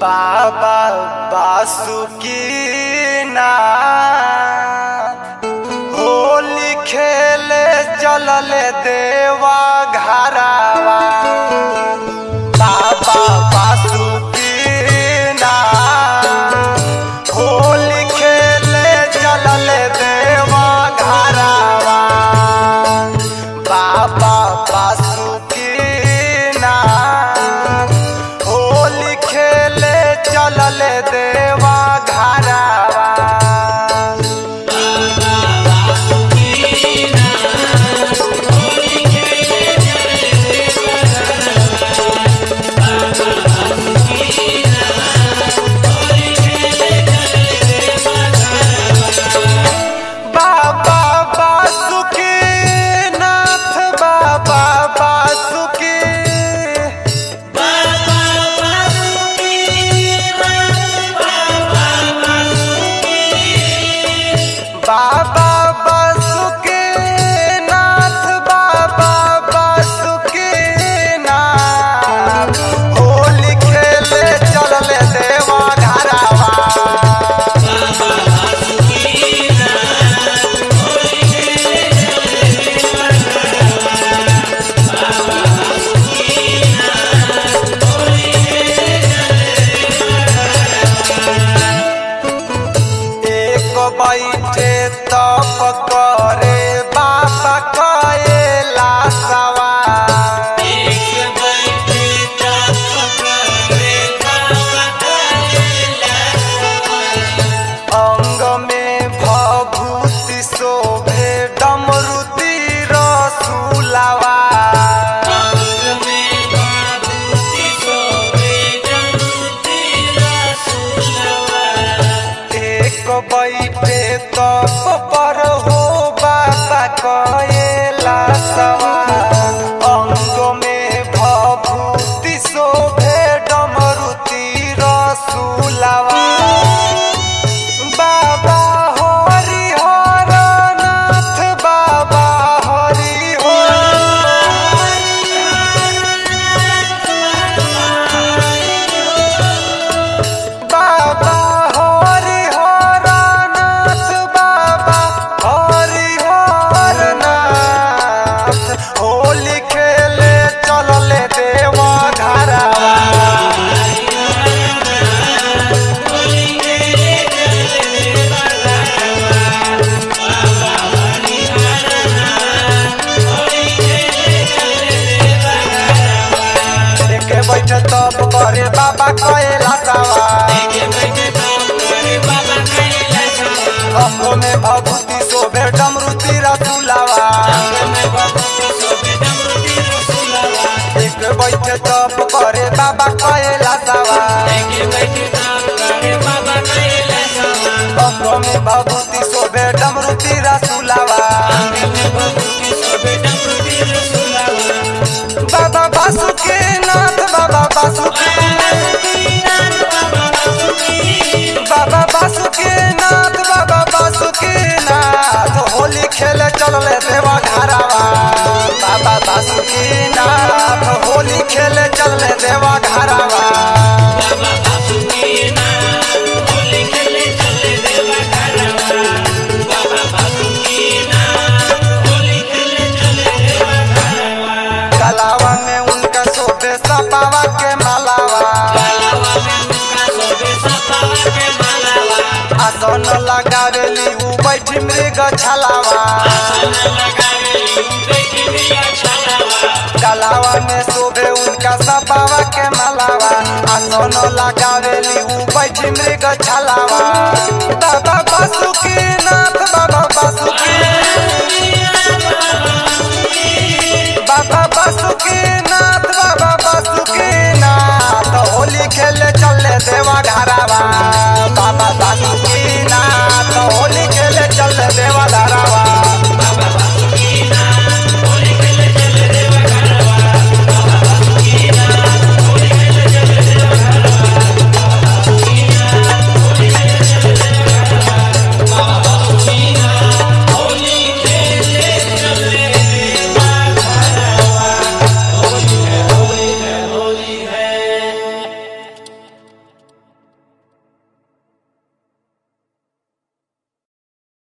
बाबा बासुकीनाथ होली खेले चलल देवा घरावा बाबा बासुकीनाथ होली खेले चलल देवा घरावा बाबा बासुकीनाथ होली खेले चलल देवा घरावा बाबा बासुकी नाथ बाबा बासुकी बाबा बासुकी नाथ बाबा बासुकी नाथ होली खेले चलले देवा घरावा एक बैठे तप करे बाबा कएला सवार अंग में भभूति शोभे डमरुति रसूलवा एक बैठे तप पर हो बाबा कएला सवार अंग में भभूति शोभे डमरुति रसूलवा बाबा हरि हर नाथ बाबा हरि बाबा हरि हर नाथ बाबा हरि हर नाथ होली खेले चलले देवा घरावा एके बैठे तप करे बाबा कएला सवा अंगो में भभूति शोभे डमरुति रसुलावा एक बैठे तप करे बाबा कएला सवा अंगो में भभूति शोभे डमरुति रसुलावा बाबा बासुके नाथ बाबा बासुके बाबा बासुके नाथ बाबा बासुके नाथ होली खेले चलले देवा घरावा बाबा बासुके नाथ होली खेले चलले देवा घरावा गलावा में उनका शोभे सपावा के मालावा आसन लगावेली उ बैठी मृग छलावा गलावा में शोभे उनका सपावा के मालावा आसन लगावेली उ बैठी मृग छलावा बाबा बासुकी